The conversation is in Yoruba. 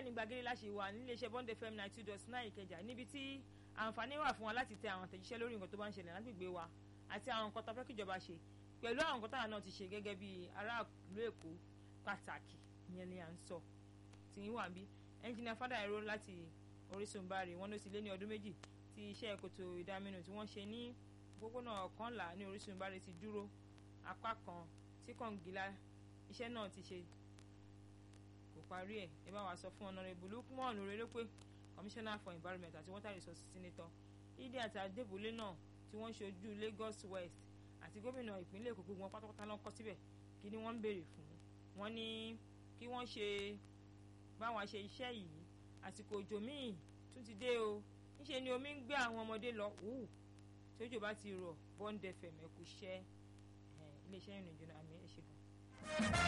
ní gbàgede láṣẹ wà níléeṣẹ́ bond fm ninety two dot nine ìkẹjà níbi tí àǹfààní wà fún wa láti tẹ àwọn àtẹ̀jíṣẹ́ lórí nǹkan tó bá ń ṣẹlẹ̀ lágbègbè wa àti àwọn nǹkan tó fẹ́ kíjọba ṣe pẹ̀lú àwọn nǹkan táwọn náà ti ṣe gẹ́gẹ́ bí aráàlú èkó pàtàkì ìyẹn ni à ń sọ tí ń wà bí ẹnjìnìà fádà ẹ̀rọ láti orísun bari wọn ló ti lé ní ọdún méjì tí iṣẹ́ kòtò ìdáminù tí wọ́n ṣe ní òpópónà ọ̀kànlá ní orísun bari ti dúró apá kan tí kọ̀ǹgìlá iṣẹ́ náà ti ṣe kò parí ẹ̀ ẹ bá wa sọ fún ọ̀nàrẹ́bù lukman orelópé commissioner for environment àti water resources senator ìdí àti adébúlé náà tí wọ́n ṣojú lagos west àti gómìnà ìpínlẹ̀ èkó gbogbo wọn pátápátá lọ́kọ́ síbẹ̀ kí ni wọ́n ń béèrè fún wọn ní kí wọ́n ṣe báwọn ṣe iṣẹ́ yìí àsìkò òjò míì tún ti dé o níṣe ni omi ń gbé àwọn ọmọdé lọ wù tí òjò bá ti rọ̀ bond fm ẹ̀kú iṣẹ́ iléeṣẹ́ ìrìnàjò àmì ẹ̀ṣẹ̀ kan.